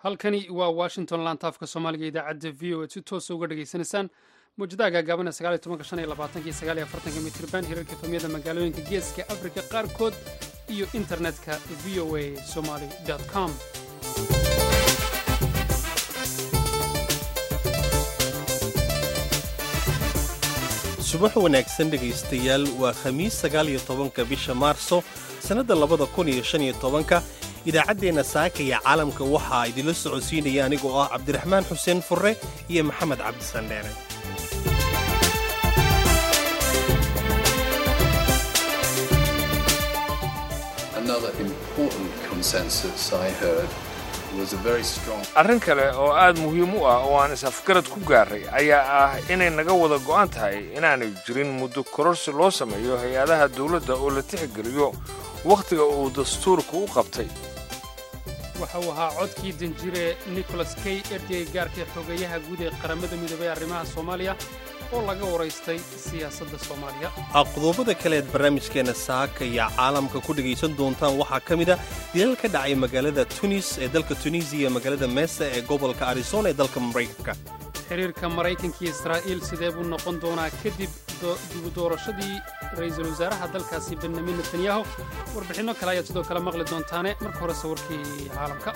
halkani waa washington lantaafka soomaaliga idaacadda v o ad si toosa uga dhegaysanaysaan mawjadaha gaagaaban ee sagaaliyo tobanka shan iyo labaatanka iyo sagaal iyo afartanka mitriban hirarka famiyada magaalooyinka geeska afrika qaarkood iyo internetka v o a somaly com subax wanaagsan dhegaystayaal waa khamiis sagaal iyo tobanka bisha maarso sannadda labada kun iyo shan iyo tobanka idaacaddeenna saaka iyo caalamka waxaa idinla socodsiinaya anigoo ah cabdiraxmaan xuseen furre iyo maxamed cabdisandheere arrin kale oo aad muhiim u ah oo aan is-afgarad ku gaarray ayaa ah inay naga wada go'an tahay inaanay jirin muddo kororsi loo sameeyo hay-adaha dawladda oo la tixgeliyo wakhtiga uu dastuurku u qabtay waxa uu ahaa codkii danjire nicholas key ergeyga gaarka xogeeyaha guud ee qaramada midoobay arrimaha soomaaliya oo laga waraystay siyaasadda soomaaliya qodobada kale eed barnaamijkeenna saaka iyo caalamka ku dhegaysan doontaan waxaa ka mid a dilal ka dhacay magaalada tunis ee dalka tunisiya magaalada meesa ee gobolka arizona ee dalka maraykanka xiriirka maraykanka iyo israa'iil sidee buu noqon doonaa kadib dibu doorashadii ra'iisul wasaaraha dalkaasi benyamin netanyahu warbixinno kale ayaad sidoo kale maqli doontaane marka hore sawirkii caalamka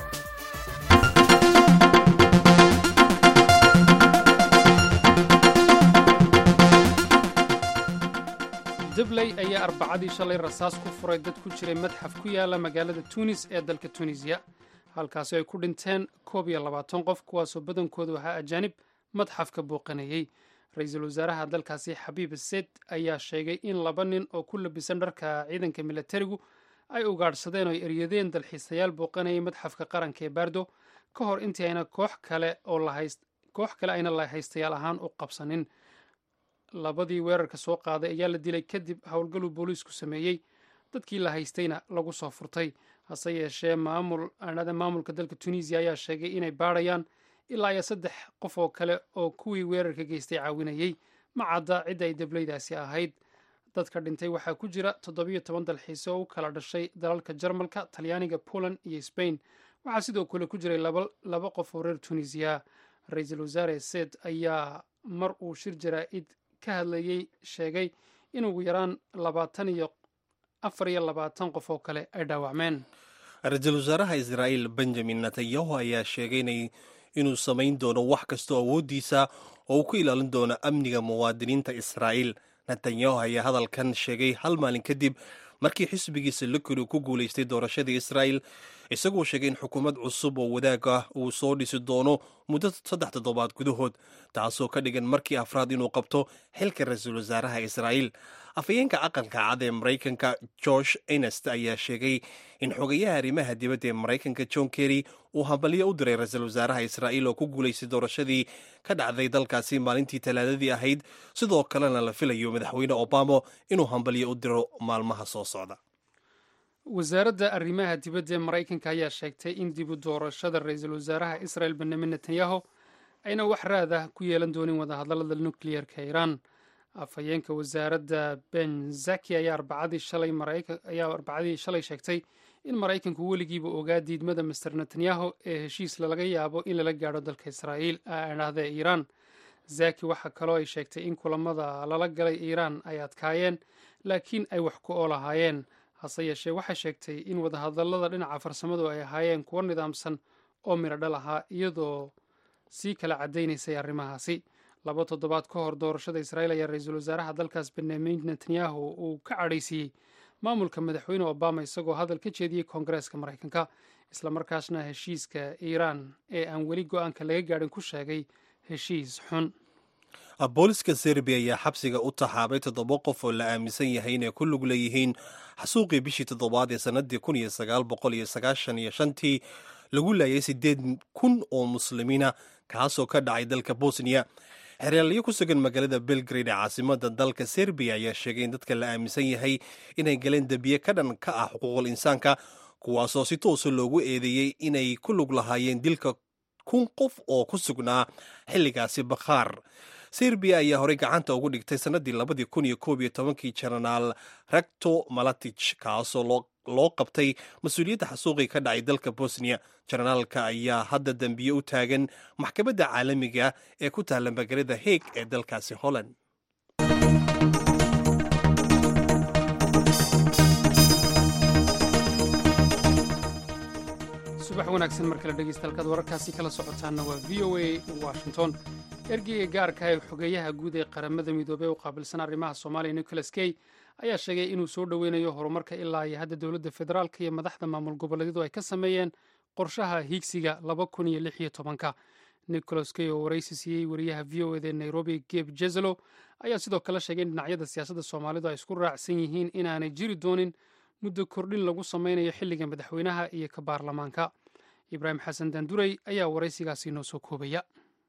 dabley ayaa arbacadii shalay rasaas ku furay dad ku jiray madxaf ku yaala magaalada tunis ee dalka tunisiya halkaasi ay ku dhinteen koob iyo labaatan qof kuwaasoo badankoodu ahaa ajaanib madxafka booqanayey ra-iisul wasaaraha dalkaasi xabiib seyd ayaa sheegay in laba nin oo ku labisan dharka ciidanka milatarigu ay ugaadhsadeen oo ay eryadeen dalxiisayaal booqanayay madxafka qaranka ee baardo ka hor intii ayna koox kale oo koox kale ayna la haystayaal ahaan u qabsanin labadii weerarka soo qaaday ayaa la dilay kadib howlgaluu booliisku sameeyey dadkii la haystayna lagu soo furtay hase yeeshee maamulka dalka tunisiya ayaa sheegay inay baadhayaan ilaa iyo saddex qof oo kale oo kuwii weerarka geystay caawinayey ma cadda cidda ay dableydaasi ahayd dadka dhintay waxaa ku jira toddobiyo toban dalxiise oo u kala dhashay dalalka jarmalka talyaaniga poland iyo sbain waxaa sidoo kale ku jiray laba qof oo reer tunisiya ra-iisul wasaare seed ayaa mar uu shir jaraa'id ka hadlayey sheegay in ugu yaraan labaatan iyo afar iyo labaatan qof oo kale ay dhaawacmeen ra-iisul wasaaraha israa'iil benjamin netanyahu ayaa sheegay inuu samayn doono wax kastoo awooddiisa oo uu ku ilaalin doono amniga muwaadiniinta israa'iil netanyahu ayaa hadalkan sheegay hal maalin kadib markii xisbigiisa likuri ku guulaystay doorashadii israa'il isagoo sheegay in xukuumad cusub oo wadaag ah uu soo dhisi doono muddo saddex toddobaad gudahood taasoo ka dhigan markii afraad inuu qabto xilka ra-iisul wasaaraha israa'iil afhayeenka aqalka cad ee maraykanka george enest ayaa sheegay in xogayaha arrimaha dibadda ee maraykanka john kerry uu hambalyo u diray ra-iisul wasaaraha israa'iil oo ku guulaystay doorashadii ka dhacday dalkaasi maalintii talaadadii ahayd sidoo kalena la filayo madaxweyne obama inuu hambalyo u diro maalmaha soo socda wasaaradda arrimaha dibadda ee maraykanka ayaa sheegtay in dibu doorashada ra-iisul wasaaraha israel benyamin netanyahu ayna wax raad ah ku yeelan doonin wadahadallada nukliyerka iiraan afhayeenka wasaaradda ben zaki ayaa arbacadii shalay sheegtay in maraykanku weligiiba ogaa diidmada master netanyahu ee heshiis laga yaabo in lala gaadho dalka israa'iil dhahda iiraan zaki waxaa kaloo ay sheegtay in kulamada lala galay iiraan ay adkaayeen laakiin ay wax ku oolahaayeen hase yeeshee waxay sheegtay in wadahadallada dhinaca farsamadu ay ahaayeen kuwo nidaamsan oo midho dhal ahaa iyadoo sii kala caddaynaysay arrimahaasi laba toddobaad ka hor doorashada israa'iil ayaa ra-iisul wasaaraha dalkaas benyamin netanyahu uu ka cadhaysiiyey maamulka madaxweyne obama isagoo hadal ka jeediyey koongareeska maraykanka islamarkaasna heshiiska iiraan ee aan weli go-aanka laga gaadhin ku sheegay heshiis xun booliska serbiya ayaa xabsiga u taxaabay toddoba qof oo la aaminsan yahay inay ku lug leeyihiin xasuuqii bishii toddobaad ee sannadii kun iyo sagaal boqol iyo sagaashan iyo shantii lagu laayay siddeed kun oo muslimiina kaasoo ka dhacay dalka bosniya xeraalyo ku sugan magaalada belgrade ee caasimada dalka serbiya ayaa sheegay in dadka la aaminsan yahay inay galeen dembiye ka dhan ka ah xuquuqul insaanka kuwaasoo si toosa loogu eedeeyey inay ku lug lahaayeen dilka kun qof oo ku sugnaa xilligaasi bakhaar serbiya ayaa horey gacanta ugu dhigtay sannadii labadii kun iyo koob iyo tobankii jenaraal recto malatich kaasoo loo qabtay mas-uuliyadda xasuuqii ka dhacay dalka bosniya jenaraalka ayaa hadda dembiye u taagan maxkamadda caalamiga ee ku taalla magaalada heeg ee dalkaasi holland subax wanaagsan mar kale dhegeystahalkaad wararkaasi kala socotaanna waa v o a washington ergeyga gaarka ee xogeeyaha guud ee qaramada midoobey u qaabilsan arrimaha soomaaliya nicholas key ayaa sheegay inuu soo dhoweynayo horumarka ilaa iyo hadda dowladda federaalka iyo madaxda maamul goboleedyadu ay ka sameeyeen qorshaha hiigsiga laba kun iyo lix iyo tobanka nicholas key oo waraysi siiyey wariyaha v o eda ee nairobi geb jezelo ayaa sidoo kale sheegay in dhinacyada siyaasadda soomaalidu ay isku raacsan yihiin inaanay jiri doonin muddo kordhin lagu sameynayo xilliga madaxweynaha iyo ka baarlamaanka ibraahim xasan daanduray ayaa waraysigaasi noo soo koobaya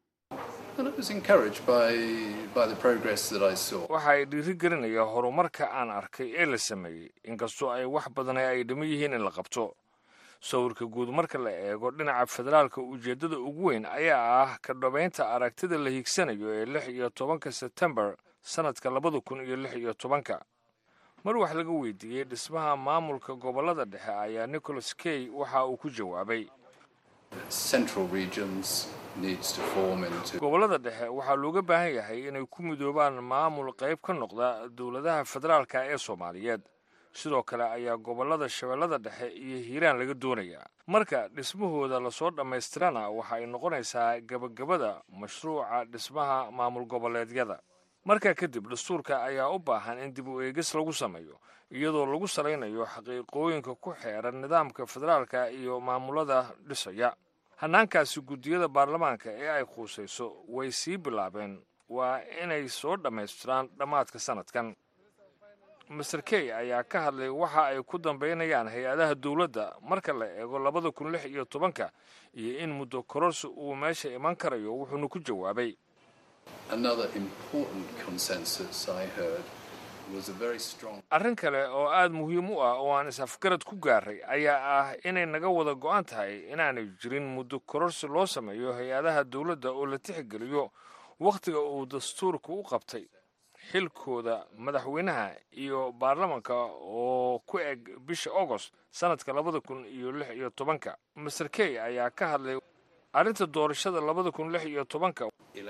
waxay dhiiri gelinaya horumarka aan arkay ee la sameeyey inkastoo ay wax badan ay dhimo yihiin in la qabto sawirka guud marka la eego dhinaca federaalka ujeeddada ugu weyn ayaa ah ka dhabaynta aragtida la hiigsanayo ee lix iyo tobanka sebtembar sannadka labada kun iyo lix iyo tobanka mar wax laga weydiiyey dhismaha maamulka gobollada dhexe ayaa nicholas key waxa uu ku jawaabay gobollada dhexe waxaa looga baahan yahay inay ku midoobaan maamul qayb ka noqda dowladaha federaalka ee soomaaliyeed sidoo kale ayaa gobollada shabeellada dhexe iyo hiiraan laga doonayaa marka dhismahooda lasoo dhammaystirana waxa ay noqonaysaa gebagabada mashruuca dhismaha maamul goboleedyada markaa kadib dastuurka ayaa u baahan in dib u eegis lagu sameeyo iyadoo lagu salaynayo xaqiiqooyinka ku xeeran nidaamka federaalka iyo maamulada dhisaya hannaankaasi guddiyada baarlamaanka ee ay khuusayso way sii bilaabeen waa inay soo dhammaystiraan dhammaadka sannadkan master key ayaa ka hadlay waxa ay ku dambaynayaan hay-adaha dowladda marka la eego labada kun lix iyo tobanka iyo in muddo kororsi uu meesha iman karayo wuxuuna ku jawaabay arrin kale oo aad muhiim u ah oo aan is-afgarad ku gaaray ayaa ah inay naga wada go'an tahay inaanay jirin muddo kororsi loo sameeyo hay-adaha dowladda oo la tixgeliyo wakhtiga uu dastuurka u qabtay xilkooda madaxweynaha iyo baarlamanka oo ku eg bisha agost sannadka labada kun iyo lix iyo tobanka master key ayaa ka hadlay arrinta doorashada labada kun lix iyo tobanka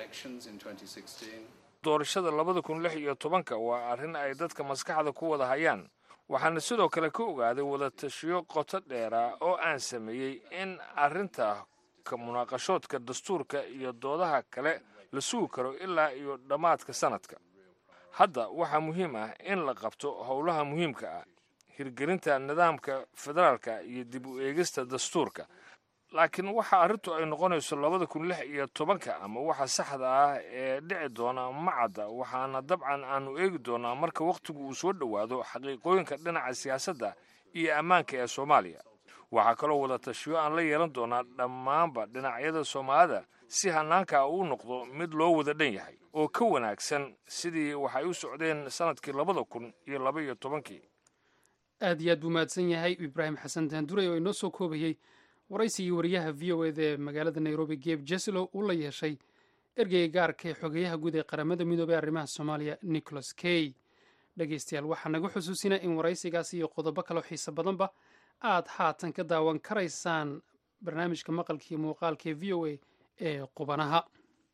doorashada labada kun lix iyo tobanka waa arrin ay dadka maskaxda ku wada hayaan waxaana sidoo kale ka ogaaday wadatashiyo qoto dheera oo aan sameeyey in arrinta ka munaaqashoodka dastuurka iyo doodaha kale la sugi karo ilaa iyo dhammaadka sannadka hadda waxaa muhiim ah in la qabto howlaha muhiimka ah hirgelinta nidaamka federaalka iyo dib u eegista dastuurka laakiin waxa arrintu ay noqonayso labada kun lix iyo tobanka ama waxa saxda ah ee dhici doona macadda waxaana dabcan aanu eegi doonaa marka wakhtigu uu soo dhowaado xaqiiqooyinka dhinaca siyaasadda iyo ammaanka ee soomaaliya waxaa kaloo wada tashiyo aan la yeelan doonaa dhammaanba dhinacyada soomaalida si hannaanka uu noqdo mid loo wada dhan yahay oo ka wanaagsan sidii waxay u socdeen sannadkii labada kun iyo laba iyo tobankii aad iyo aad buu mahadsan yahay ibraahim xasan daanduray oo inoo soo koobayey waraysigii wariyaha v o eda ee magaalada nairobi geb jeselo uu la yeeshay ergeyga gaarka ee xogeyaha guud ee qaramada midoobey arrimaha soomaaliya nicholas key dhegeystayaal waxaa naga xusuusinaa in waraysigaasi iyo qodobo kaloo xiise badanba aad haatan ka daawan karaysaan barnaamijka maqalka iyo muuqaalka ee v o a ee qubanaha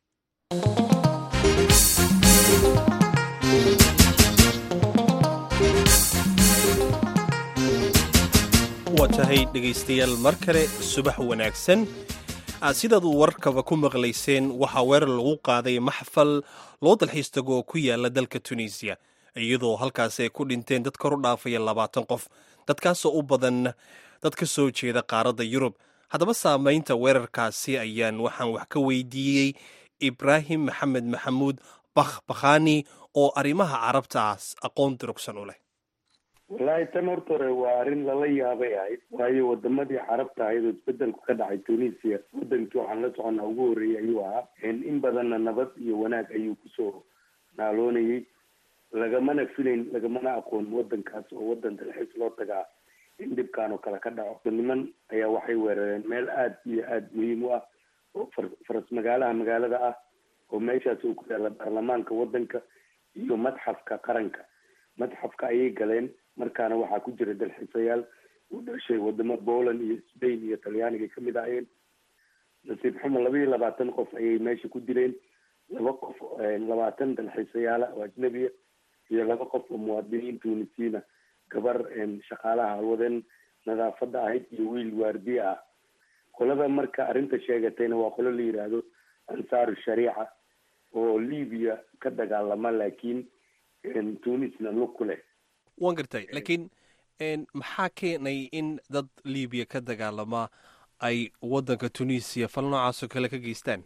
waa tahay dhegaystayaal mar kale subax wanaagsan sidaad uu warkaba ku maqlayseen waxaa weerar lagu qaaday maxfal loo dalxiis tago oo ku yaala dalka tunisiya iyadoo halkaasi ay ku dhinteen dad kor u dhaafaya labaatan qof dadkaasoo u badan dad ka soo jeeda qaaradda yurub haddaba saamaynta weerarkaasi ayaan waxaan wax ka weydiiyey ibraahim maxamed maxamuud bakh bakhani oo arrimaha carabtaas aqoon durugsan u leh wallaahi tan horta hore waa arrin lala yaabay ahayd waayo wadamadii carabta ahayd oo isbedelku ka dhacay tunisia wadankii waxaan la soconaa ugu horreeyay ayuu ahaa in badanna nabad iyo wanaag ayuu kusoo naaloonayay lagamana filayn lagamana aqoon wadankaas oo wadan dalxiis loo tagaa in dhibkaan oo kale ka dhaco niman ayaa waxay weerareen meel aada iyo aada muhiim u ah oo far faras magaalaha magaalada ah oo meeshaas uu ku yaalla baarlamaanka waddanka iyo madxafka qaranka madxafka ayay galeen markaana waxaa ku jira dalxiisayaal u dhashay wadamo poland iyo spain iyo talyaaniga kamid ahayeen nasiib xumo laba iyo labaatan qof ayay meesha ku dileen laba qof labaatan dalxiisayaala oo ajnabiya iyo laba qof oo muwaadiniin tunisiina gabar shaqaalaha halwadeen nadaafada ahayd iyo wiil waardiye ah qolada marka arrinta sheegatayna waa qolo la yidhaahdo ansaaru shariica oo libiya ka dagaalama laakiin tunisna lug ku leh waan gartay laakiin maxaa keenay in dad libiya ka dagaalama ay waddanka tunisia fal noocaasoo kale ka geystaan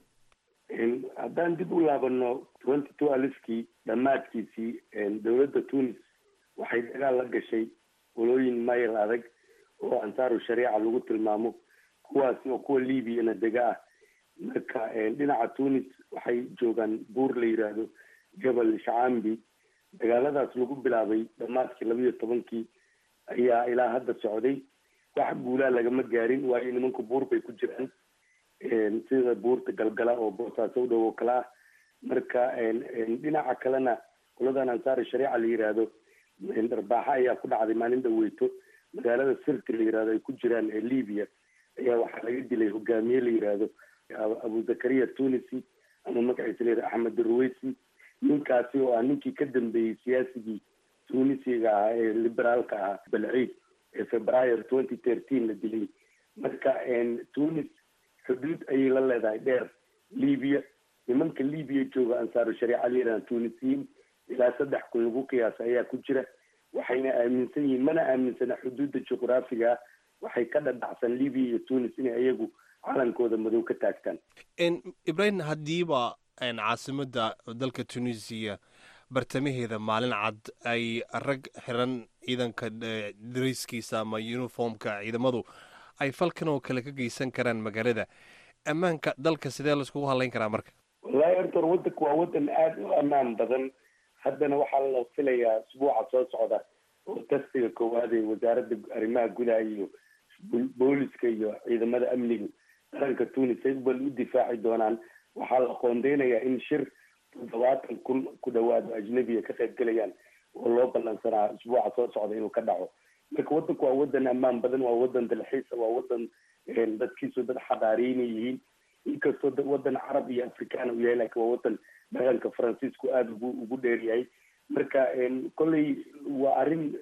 haddaan dib u laabano twenty two alifkii dhammaadkiisii dowladda tunis waxay dagaal la gashay walooyin mayl adag oo ansaaru shariica lagu tilmaamo kuwaas oo kuwa libyana dega ah marka dhinaca tunis waxay joogaan buur la yidhaahdo jabal shacambi dagaaladaas lagu bilaabay dhammaadkii laba iyo tobankii ayaa ilaa hadda socday wax guulaa lagama gaarin waayo nimanku buur bay ku jiraan sida buurta galgala oo boosaaso u dhow oo kale ah marka dhinaca kalena qoladan ansaari shariica la yidhaahdo dharbaaxa ayaa ku dhacday maalin dhaweyto magaalada sirti la yidhahdo ay ku jiraan ee libya ayaa waxaa laga dilay hogaamiye la yidhaahdo abu zakariya tunisi ama magaciisa la yidhahdo axmed ruweysi ninkaasi oo ah ninkii ka dambeeyey siyaasigii tunisiga ahaa ee liberaalka ahaa balciid ee februayo twenty thirteen la dilay marka tunis xuduud ayay la leedahay dheer libya nimanka libya jooga ansaaru shariica la yidhahda tunisiyiin ilaa saddex kun lagu qiyaasa ayaa ku jira waxayna aaminsan yihiin mana aaminsana xuduudda juqraafiga waxay ka dhadhacsan libya iyo tunis inay iyagu calankooda madow ka taagtaan ibrahim haddiiba caasimadda dalka tunisiya bartamaheeda maalin cad ay rag xiran ciidanka darayskiisa ama uniformka ciidamadu ay falkan oo kale ka geysan karaan magaalada ammaanka dalka sidee laiskugu hadlayn karaa marka wallahi horta waddanka waa waddan aada u ammaan badan haddana waxaa la filayaa isbuuca soo socda oo tastiga koowaad ee wasaaradda arrimaha gudaha iyo booliska iyo ciidamada amniga qaranka tunis ay bal u difaaci doonaan waxaa la qoondeynayaa in shir toddobaatan kun ku dhawaado ajnabiya ka qayb gelayaan oo loo ballansanaa isbuuca soo socda inuu ka dhaco marka waddanku waa waddan ammaan badan waa waddan dalxiisa waa waddan dadkiisu dad xadaariyna yihiin inkastoo waddan carab iyo afrikaana u yahay laakiin waa waddan dhaqanka faransiisku aada ugu ugu dheer yahay marka kolley waa arrin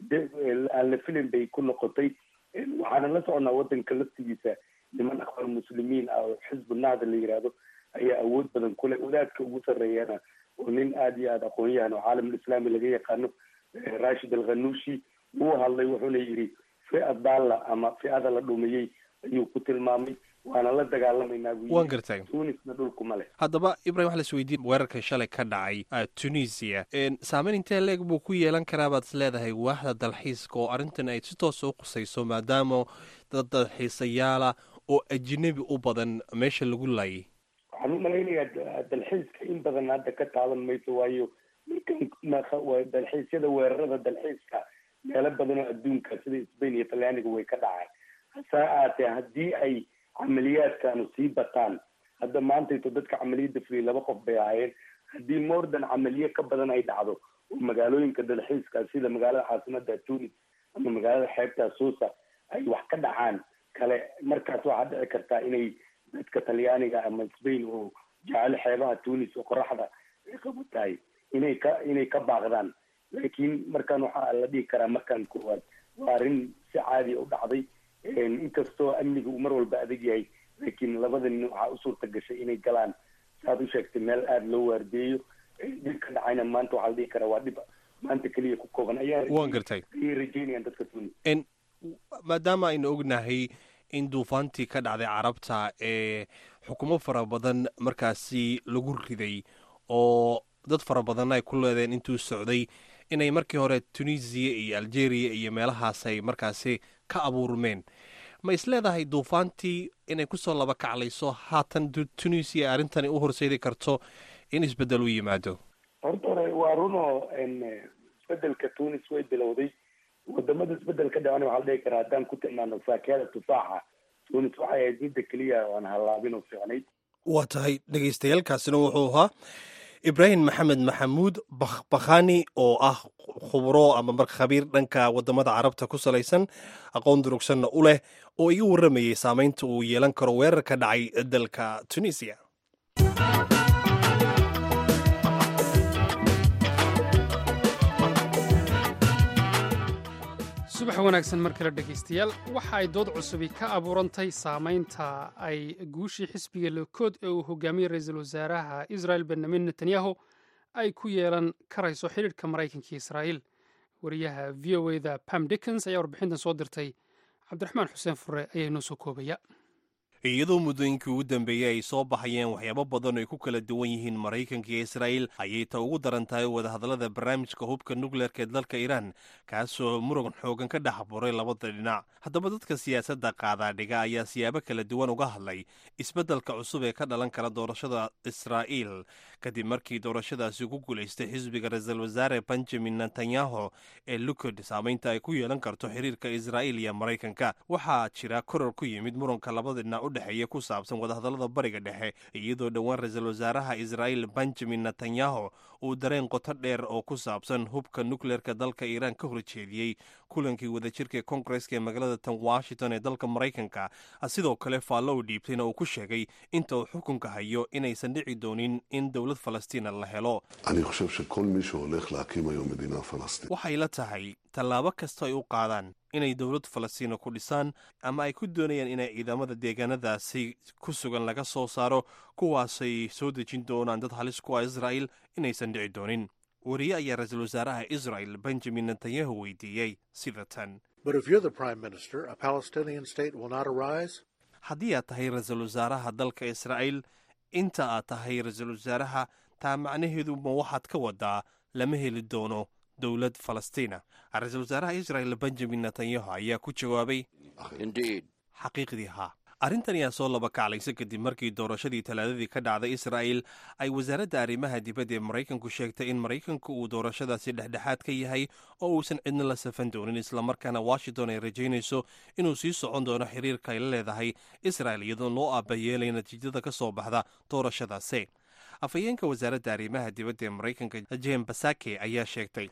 aan la filin bay ku noqotay waxaana la soconaa waddanka laftigiisa niman akhbar muslimiin ah oo xisbu nahda la yidhaahdo ayaa awood badan kule wadaadka ugu sarreeyana oo nin aada iyo aada aqoon-yahan oo caalamulislaami laga yaqaano rashid alkhanuushi wuu hadlay wuxuuna yidhi fi-a daalla ama fi-ada la dhumiyey ayuu ku tilmaamay waana la dagaalamaynaa waan gartay tunisna dhulku ma leh haddaba ibrahim waxa la isweydiin weerarka shalay ka dhacay tunisia saameyn intee leeg buu ku yeelan karaa baad is leedahay waaxda dalxiiska oo arrintan ay si toosa u qusayso maadaama dad dalxiisayaala oo ajnabi u badan meesha lagu laayay waxaan u malaynayaa dalxiiska in badan hadda ka taaban mayso waayo markan dalxiisyada weerarada dalxiiska meelo badan oo adduunka sida spain iyo talyaaniga way ka dhacaan hase aatee haddii ay camaliyaadkanu sii bataan hadda maantayto dadka camaliyadda fuliya laba qof bay ahaayeen haddii mordan camaliye ka badan ay dhacdo oo magaalooyinka dalxiiska sida magaalada caasimada tunis ama magaalada xeebta suusa ay wax ka dhacaan kale markaas waxaa dhici kartaa inay dadka talyaaniga ama spain oo jecel xeebaha tunis oo qoraxda ay qabo tahay inay ka inay ka baaqdaan laakiin markaan waxaa la dhihi karaa markaan koowaad waa arrin si caadiya u dhacday inkastoo amniga uu mar walba adag yahay laakiin labada nin waxaa u suurta gashay inay galaan saaad u sheegtay meel aada loo waardeeyo dhib ka dhacayna maanta waxaa la dhihi karaa waa dhib maanta keliya ku kooban ayaa waan gartay ayay rajeynayaan dadka tunis maadaama aynu ognahay in duufaantii ka dhacday carabta ee xukumo fara badan markaasi lagu riday oo dad fara badanna ay ku leedeen intuu socday inay markii hore tunisiya iyo algeria iyo meelahaas ay markaasi ka abuurmeen ma is leedahay duufaantii inay kusoo laba kaclayso haatan tunisiya arrintani u horseedi karto in isbeddel u yimaado horta hore waa runoo isbedelka tunis way bilowday wadamada isbedel ka dhacana waxaa la dhihi karaa haddaan ku tilmaano faakihada tufaaxa tunis waxay ahayd midda keliya aan hallaabin oo fiicnayd waa tahay dhegaystayaaalkaasina wuxuu ahaa ibraahim maxamed maxamuud bakhani oo ah khubro ama mar khabiir dhanka wadamada carabta ku salaysan aqoon durugsanna u leh oo iga warramayay saameynta uu yeelan karo weerar ka dhacay dalka tunisiya subax wanaagsan mar kale dhegaystayaal waxa ay dood cusubi ka abuurantay saamaynta ay guushii xisbiga lokood ee uu hogaamiyey ra-iisul wasaaraha israel benyamin netanyahu ay ku yeelan karayso xidhiidhka maraykanka iyo israa'iil wariyaha v o e da pam dickens ayaa warbixintan soo dirtay cabdiraxmaan xuseen fure ayaa inoo soo koobaya iyadoo muddooyinkii ugu dambeeyey ay soo baxayeen waxyaabo badan oo ay ku kala duwan yihiin maraykanka iyo israa'iil ayay ta ugu daran tahay wadahadallada barnaamijka hubka nukleerka ee dalka iiraan kaasoo muran xoogan ka dhex buray labada dhinac haddaba dadka siyaasadda qaadaadhiga ayaa siyaabo kala duwan uga hadlay isbeddelka cusub ee ka dhalan kara doorashada israa'iil kadib markii doorashadaasi ku guulaystay xisbiga ra-iisul wasaare benjamin netanyahu ee lukod saamaynta ay ku yeelan karto xiriirka israa'iil iyo maraykanka waxaa jira koror ku yimid muranka labada dhinac u dhexeeya ku saabsan wadahadallada bariga dhexe iyadoo dhowaan ra-iisul wasaaraha israa'iil benjamin netanyahu uu dareen qoto dheer oo ku saabsan hubka nukleerka dalka iiraan ka horjeediyey kulankii wadajirka koongareska ee magaalada tan washington ee dalka maraykanka sidoo kale faallo u dhiibtayna uu ku sheegay inta uu xukunka hayo inaysan dhici doonin in dowlad falastiina la helo waxay la tahay tallaabo kasta ay u qaadaan inay dowlad falastiina ku dhisaan ama ay ku doonayaan inay ciidamada deegaanadaasi ku sugan laga soo saaro kuwaasay soo dejin doonaan dad halis ku ah israa'il inaysan dhici doonin wariye ayaa ra-iisul wasaaraha israel benjamin netanyahu weydiiyey sida tan haddii aad tahay ra-iisul wasaaraha dalka israa'iil inta aad tahay ra-iisul wasaaraha taa macnaheedu ma waxaad ka wadaa lama heli doono dowlad falastiina ra-iisul wasaaraha israel benjamin netanyahu ayaa ku jawaabay xaqiiqdii haa arrintan ayaa soo laba kaclaysa kadib markii doorashadii talaadadii ka dhacday israa'il ay wasaaradda arrimaha dibadda ee maraykanku sheegtay in maraykanku uu doorashadaasi dhexdhexaad ka yahay oo uusan cidna la safan doonin islamarkaana washington ay rajaynayso inuu sii socon doono xiriirka ay la leedahay israel iyadoo loo aabayeelay natiijada ka soo baxda doorashadaasi afhayeenka wasaaradda arrimaha dibadda ee maraykanka jem basake ayaa sheegtay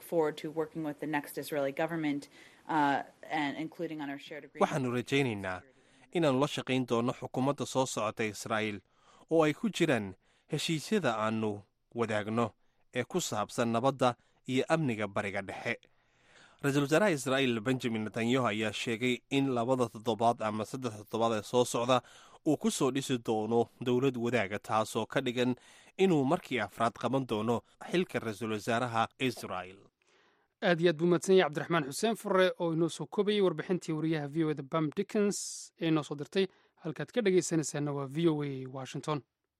waxaanu rajaynaynaa inaannu la shaqayn doono xukuumadda soo socota israa'iil oo ay ku jiraan heshiisyada aannu wadaagno ee ku saabsan nabadda iyo amniga bariga dhexe ra-iisul wasaaraha israa'iil benjamin netanyahu ayaa sheegay in labada toddobaad ama saddex toddobaad ee soo socda uu ku soo dhisi doono dowlad wadaaga taasoo ka dhigan inuu markii afraad qaban doono xilka ra-iisul wasaaraha israa'il aad iyo aad buu mahadsan yahay cabdiraxmaan xuseen fure oo inoo soo koobayay warbixintii wariyaha v o e da bam dickens ee inoo soo dirtay halkaad ka dhagaysanaysaana waa v o a washington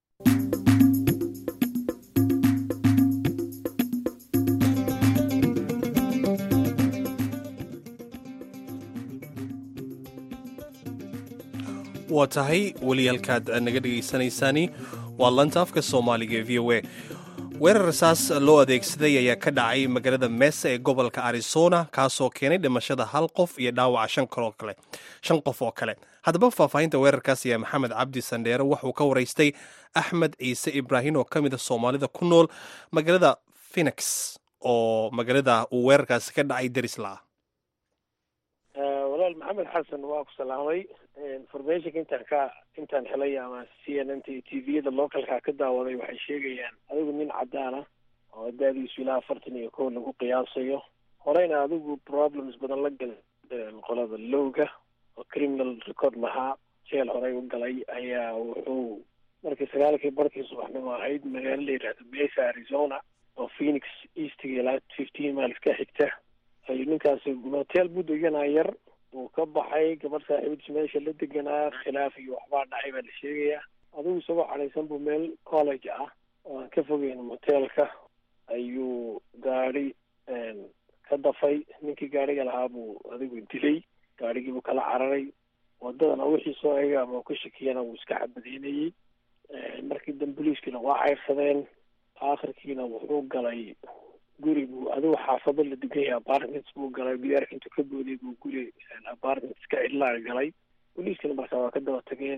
waa tahay weli halkaad naga dhegaysanaysaani waa lanta afka soomaaliga ee v o a weerar rasaas loo adeegsaday ayaa ka dhacay magaalada mesa ee gobolka arizona kaasoo keenay dhimashada hal qof iyo dhaawaca shan qof oo kale haddaba faahfaahinta weerarkaas ayaa maxamed cabdi sandheere wuxuu ka waraystay axmed ciise ibraahim oo ka mid a soomaalida ku nool magaalada phoenix oo magaalada uu weerarkaasi ka dhacay darisla walaal maxamed xasan waa ku salaamay informationka intaan ka intaan helay ama c n n t t v-yada localka ka daawaday waxay sheegayaan adigu nin cadaan ah oo da-diisu ilaa afartan iyo kow lagu qiyaasayo horeyna adigu problems badan la galay qolada lowga oo criminal record lahaa jeel horey u galay ayaa wuxuu markii sagaalkii barkii subaxnimo ahayd magaalo la yidhaahdo mesa arizona oo phoenix eastga ilaa fifteen miles ka xigta ayuu ninkaasi hotel buu deganaa yar uu ka baxay gabadh saaxiibadiis meesha la deganaa khilaaf iyo waxbaa dhacay baa la sheegayaa adigu isagoo cadhaysan buu meel college ah oo aan ka fogeyn motelka ayuu gaadi ka dafay ninkii gaadhiga lahaa buu adigu dilay gaadhigiibuu kala cararay wadadana wixii soo ega ama ka shakiyana wuu iska cabadeynayey markii dambe boliiskiina waa cayrsadeen aakhirkiina wuxuu galay guri buu adigu xaafado la degan yahay apartments buu galay biyaarka intuu ka booday buu guri apartments ka cidlaa galay boliiskana markaa waa ka daba tageen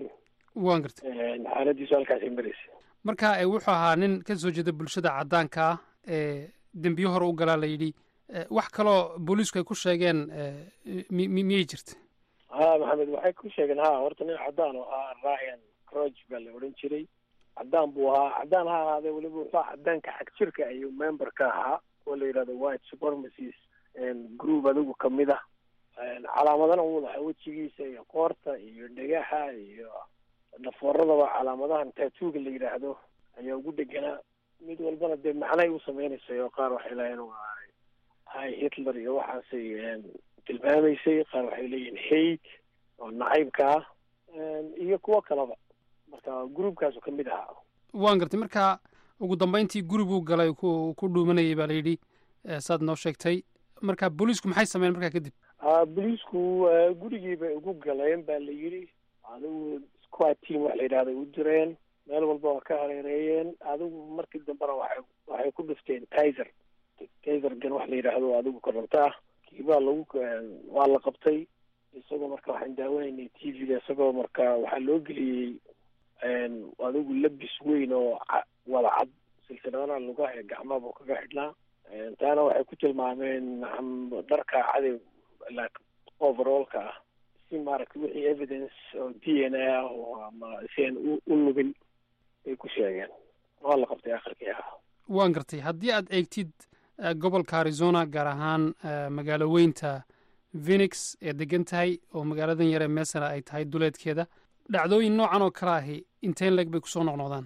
waan gartay xaaladiisu halkaasay maraysa marka wuxuu ahaa nin ka soo jeeda bulshada caddaanka ah ee dembiyo hore u galaa la yidhi wax kaloo booliisku ay ku sheegeen mi miyay jirta ha maxamed waxay ku sheegeen ha horta nin caddaan oo ah ryan croch baa la odhan jiray caddaan buu ahaa caddaan ha ahaadee weliba wuxuu caddaanka xag jirka ayuu member ka ahaa oo la yidhahdo white supremacies group adigu kamid ah calaamadana uu lahaa wejigiisa iyo qoorta iyo dhagaxa iyo dhafooradaba calaamadahan taatuuga la yidhaahdo ayaa ugu dheganaa mid walbana dee macnay u sameynaysay oo qaar waxay lahayn waa hay hitler iyo waxaasay tilmaamaysay qaar waxay leeyihin hate oo nacaybka ah iyo kuwo kaleba marka groupkaasu ka mid ahaa waan gartay marka ugu dambeyntii guriguu galay ku ku dhuumanayay baa la yidhi saad noo sheegtay marka booliisku maxay sameyen markaa kadib booliisku gurigii bay ugu galeen ba la yidhi adigu squad team wax la yidhahday u direen meel walba waa ka hareereeyeen adigu markii dambena waxay waxay ku dhifteen tizer tizer gan wax la yidhaahdo adigu koronto ah kiibaa lagu waa la qabtay isagoo marka waxaan daawanaynay t v-da isagoo marka waxaa loo geliyey adigu labis weyn oo wada cad silsiladana lugaha ee gacmaha buu kaga xidhnaa taana waxay ku tilmaameen dharka cadow overallka ah si maaragtay wixii evidence oo d n a ah oo ama si aan u u lugin ay ku sheegeen waa la qabtay akhirkii ah waan gartay haddii aad eegtid gobolka arizona gaar ahaan magaalo weynta phenix ee degan tahay oo magaaladan yaree meesana ay tahay duleedkeeda dhacdooyin noocan oo kale ahi inteen leeg bay kusoo noqnoqdaan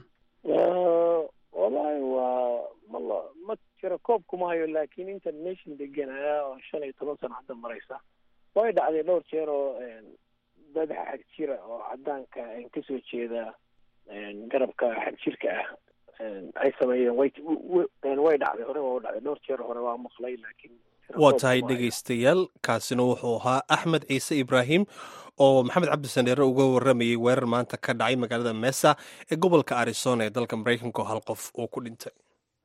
wallahi waa mala ma jiro koob kuma hayo laakiin inta nation deganaa oo shan iyo toban sano hadda maraysa way dhacday dhowr jeer oo dad xag jira oo caddaanka kasoo jeeda garabka xag jirka ah ay sameeyeen way way dhacday hore waa u dhacday dhowr jeer hore waa maqlay laakiin waa tahay dhegaystayaal kaasina wuxuu ahaa axmed ciise ibraahim oo maxamed cabdi sandheere uga waramayay weerar maanta ka dhacay magaalada mesa ee gobolka arizona ee dalka maraykanka oo hal qof uu ku dhintay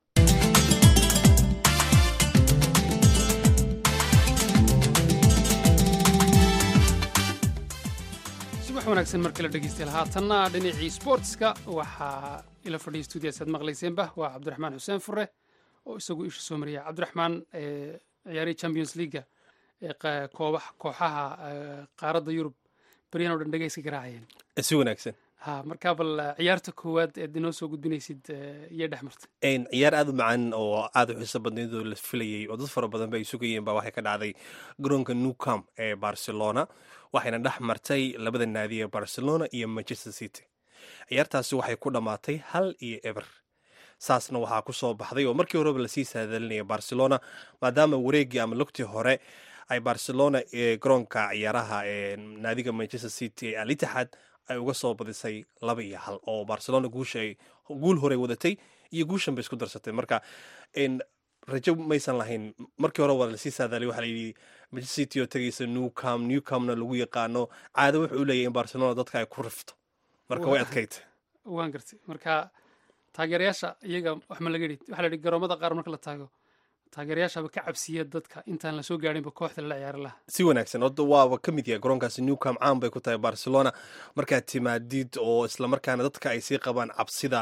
subax wanaagsan mar kale dhegeystayaal haatanna dhinacii sportska waxaa ila fadhiya stuudiyaas aad maqlayseenba waa cabdiraxmaan xuseen fure oo isagu isha soo mariya cabdiraxmaan ciyaarihii champions leaga ee koobax kooxaha qaaradda yurub baryahan o dhan dhegeyska garaacayeen si wanaagsan ha markaa bal ciyaarta koowaad eed inoo soo gudbinaysid iyo dhex martay ciyaar aada u macaan oo aada u xiiso badnayd oo la filayey oo dad fara badan ba ay sugayeen ba waxay ka dhacday garoonka newcam ee barcelona waxayna dhex martay labada naadi ee barcelona iyo manchester city ciyaartaasi waxay ku dhammaatay hal iyo eber saasna waxaa ku soo baxday oo markii horeba lasii saadalinaya barcelona maadaama wareeggii ama lugtii hore ay barcelona ee garoonka ciyaaraha ee naadiga manchester city ee alitixaad ay uga soo badisay laba iyo hal oo barcelona guusha ay guul horey wadatay iyo guushan bay isku darsatay marka rajo maysan lahayn markii hore waa lasii saadaalay waxaa layidhi manchester city oo tegaysa newcam newcamna lagu yaqaano caado wuxuu u leeyahy in barcelona dadka ay ku rifto marka way adkaytay waan gartay marka taageerayaasha iyaga wax ma laga yidhi waxaa la yidhi garoomada qaar marka la taago taageerayaashaba ka cabsiya dadka intaan lasoo gaarinba kooxda lala ciyaari laha si wanaagsan oda waaba ka mid yahay garoonkaasi newcam caan bay ku tahay barcelona markaad timaadid oo islamarkaana dadka ay sii qabaan cabsida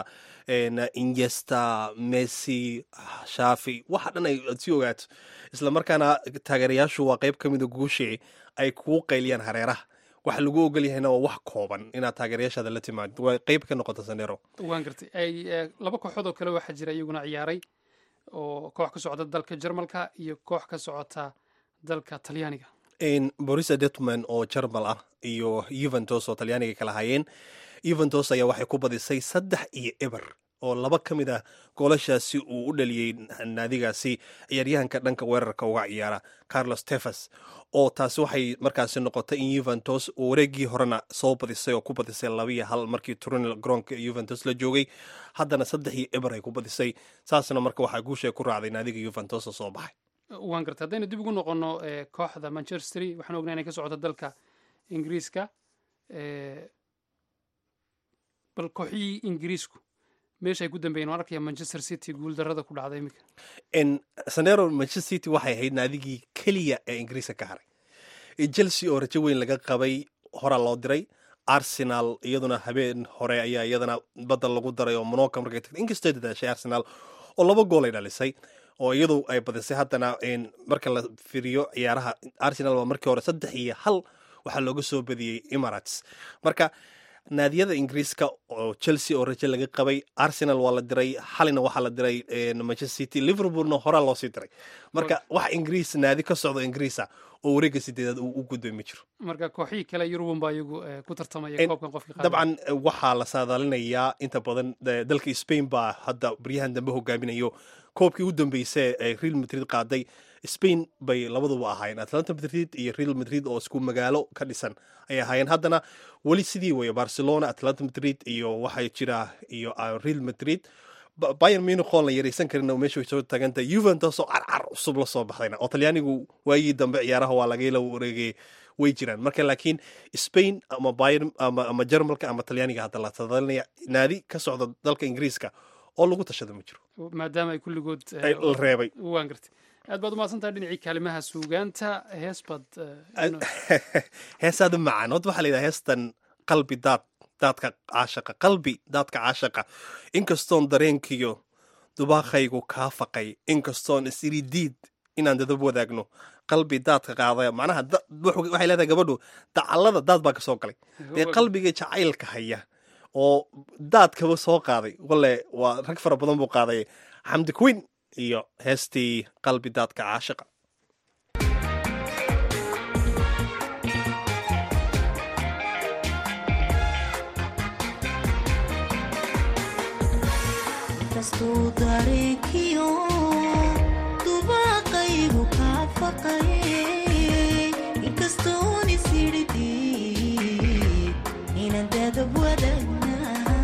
ingesta messi shafi waxa dhan ay aad sii ogaato islamarkaana taageerayaashu waa qeyb ka mida guushii ay kugu qayliyaan hareeraha waxa lagu ogol yahayna waa wax kooban inaad taageerayaashaada la timaadid waa qeyb ka noqota sanero waan gartay ay laba kooxood oo kale waxaa jira iyaguna ciyaaray oo koox ka socota dalka jarmalka iyo koox ka socota dalka talyaaniga borisa detman oo jarmal ah iyo yuventus oo talyaaniga kala hayeen yuventus ayaa waxay ku badisay saddex iyo eber oo laba ka mid ah goolashaasi uu u dhaliyey naadigaasi ciyaaryahanka dhanka weerarka uga ciyaara carlos tefas oo taasi waxay markaasi noqotay in yuventus uu wareegii horena soo badisay oo ku badisay labaiyo hal markii turinal garoonka yuventus la joogay haddana saddex iyo eber ay ku badisay saasna marka waxaa guusha ku raacday naadiga yuventus oo soo baxay waan gartay haddaynu dib ugu noqono kooxda manchester waxaan ognaa inay ka socoto dalka ingiriiska bal kooxihii ingiriisku meesha ay ku dambeeyeen waan arkaya manchester city guuldarada ku dhacday iminka sanero manchester city waxay ahayd naadigii keliya ee ingiriiska ka haray chelsea oo rajo weyn laga qabay horaa loo diray arsenal iyaduna habeen hore ayaa iyadana badda lagu daray oo monoka markay tagtay inkastoo dadaashay arsenal oo laba gool ay dhalisay oo iyadu ay badisay haddana marka la firiyo ciyaaraha arsenal waa markii hore saddex iyo hal waxaa looga soo badiyey emirates marka naadiyada ingiriiska oo chelsea oo raje laga qabay arsenal waa la diray xalina waxaa la diray manchester city liverpoolna horaa loosii diray marka wax ingiriis naadi ka socdo ingiriisa oo wareegga sideedaad uu u gudoomi jiro marka kooxihii kale yurubun baa iyagu ku tartamaya koobkan qofkii dabcan waxaa la saadaalinayaa inta badan dalka spain baa hadda baryahan dambe hogaaminayo koobkii u dambeysay ee real madrid qaaday spain bay labaduba ahaayeen atlanta madrid iyo real madrid oo isku magaalo ka dhisan ay ahaayeen haddana weli sidii weye barcelona atlanta madrid iyo waxaa jira iyo real madrid bayer muniqoon la yaraysan karin meesha way soo taaganta juventus oo carcar cusub la soo baxdayna oo talyaanigu waagii dambe ciyaaraha waa lagala wareegay way jiraan marka laakiin spain ama bayer ama jarmalka ama talyaaniga hadda la tadalinaya naadi ka socda dalka ingiriiska oo lagu tashada ma jiro maadaama ay kulligood la reebay waan gartay aad baad umahadsantahay dhinacii kaalimaha suugaanta hees baad heesaada macaan horta waxaa la yidhaha heestan qalbi daad daadka caashaqa qalbi daadka caashaqa inkastoon dareenkiyo dubaaqaygu kaa faqay inkastoon isiri diid inaan dadab wadaagno qalbi daadka qaadaya macnaha waxay leedahay gabadhu dacallada daad baa ka soo galay dee qalbiga jacaylka haya oo daadkaba soo qaaday wale waa rag fara badan buu qaaday xamdi queen iyo heestii qalbi daadka caashaqa kastuu dareenkiyo dubaaqaygu kaa faqayay inkastoon isiridii inaan dadab wadagnaa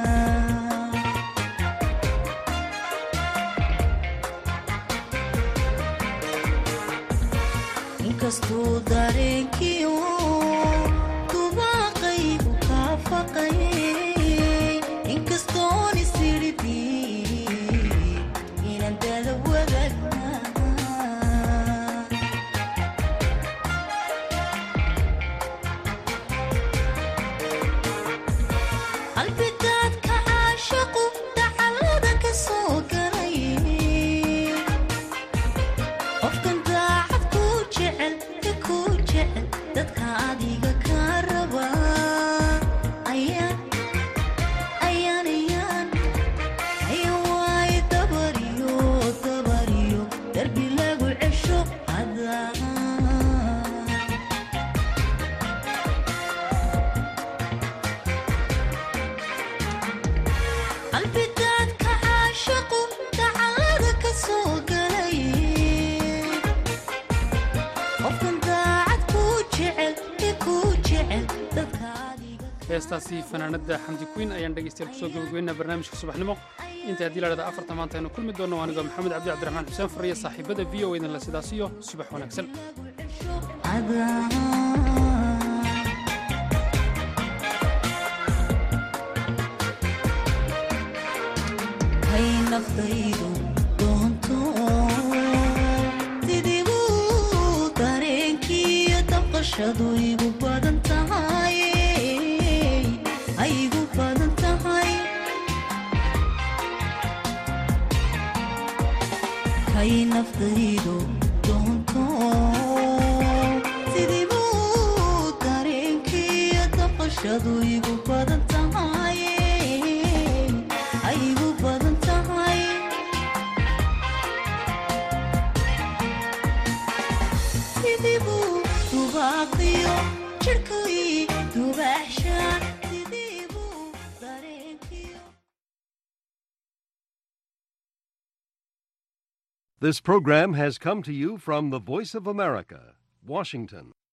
inkastuu dareenkiyo dubaaqaygu kaa faqayay inkastoon isiridii inaan dadab wadagnaa qalbidaadka caashaqu dacallada ka soo galay qofkan daacad kuu jecel ka kuu jecel dadka adiga kaa raba ayaan ayaan ayaan ayaan waaye dabariyo dabariyo darbi lagu cesho hadaa qalbidaadka caashaqu dacallada ka soo galay qofkan daacad kuu jecel ka kuu jecel dadka adiga heestaasi fanaanada xamdi queen ayaan dhegeystayaal kusoo gabagabeynaa barnaamijka subaxnimo inta haddii la dhahda afarta maanta aynu kulmi doonno anigoo maxamed cabdi cabdiraxmaan xuseen fariya saaxiibada v o idinle sidaas iyo subax wanaagsan cadaa kay naftaydu doonto sidiibu dareenkiiyo dabqashadu igu badan tahay ay igu badan tahay kay naftaydu doonto sidiibu dareenkiiyo dabqashadu igu badan tahay ay igu badan tahay sidiibu dubaaqiyo jirhkii dubaaxshaan sidiibu dareenkiyo This program has come to you from the Voice of America, Washington.